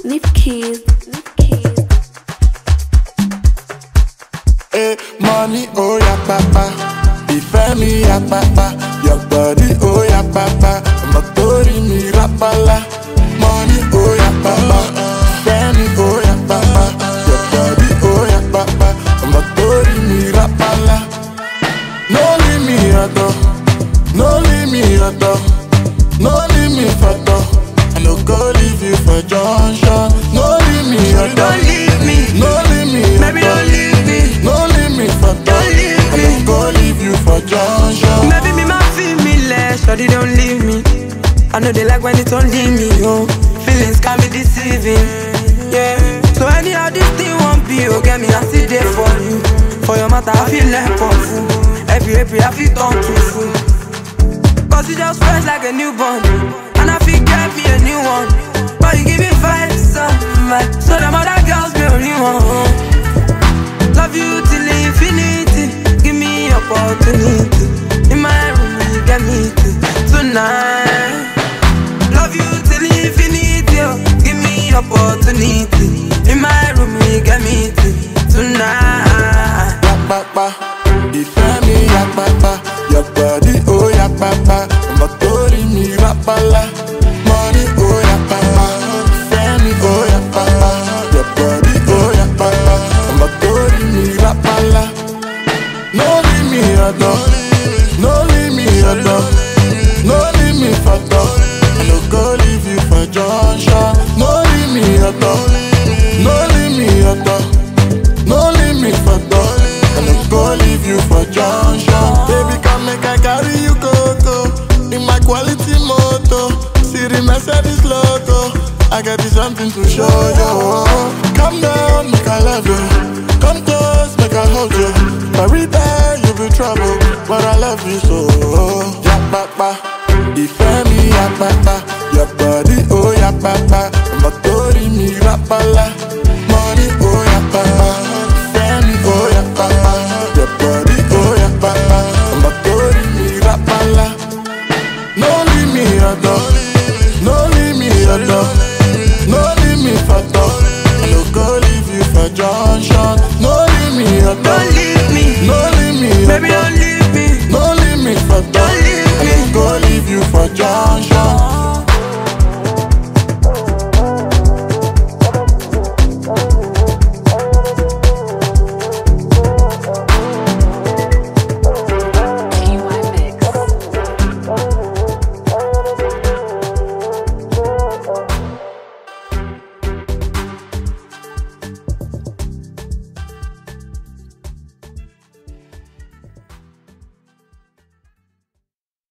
Nip keys. Nip keys. Hey, money, oh yeah, papa. Ìfẹ́ mi ya papa. Your body, oh yeah, papa. Ọmọ tó rí mi rápálá. Money, oh yeah, papa. Ìfẹ́ mi, oh yeah, papa. Your body, oh yeah, papa. Ọmọ tó rí mi rápálá. No leave me ọ̀dọ̀. No leave me ọ̀dọ̀. No leave me fọ̀dọ̀. I no go leave you for junction. No leave me ọ̀dọ̀. Don't leave me. No leave me Baby, ọ̀dọ̀. don't leave me. No leave me for Don't leave I me. don't go leave you for junction. Maybe me ma feel me less, shawty don't leave me. I know they like when it don't leave me, oh. Feelings can be deceiving, yeah. So anyhow this thing won't be, oh, get me I see there for you. For your matter, I feel like a fool. Every every I feel turn to fool. Cause you just fresh like a newborn, and I feel get me a new one. But you give me vibes, uh, vibe. so them other girls be only one. Love you till infinity. Give me opportunity. In my room, you get me to tonight. Love you till infinity. Oh. Give me opportunity. In my room, you get me to tonight. Yapapa, ìfẹ́ mi yapapa, your body oh yapapa, ọmọ tó rí mi rápálá. Money oh yapapa, ìfẹ́ mi oh yapapa, your body oh yapapa, ọmọ tó rí mi rápálá. No leave me ọ̀dọ̀, no leave me ọ̀dọ̀, no leave me fọ̀dọ̀. I no go leave you for junction. No leave me ọ̀dọ̀, no leave me ọ̀dọ̀. No leave me for dog. I no go leave you for junction. Baby, come make I carry you go go. In my quality moto, see the Mercedes logo. I got you something to show you. Come down, make I love you. Come close, make I hold you. Every day you be trouble, but I love you so. Yeah, papa, ìfẹ́ mi, yeah, papa.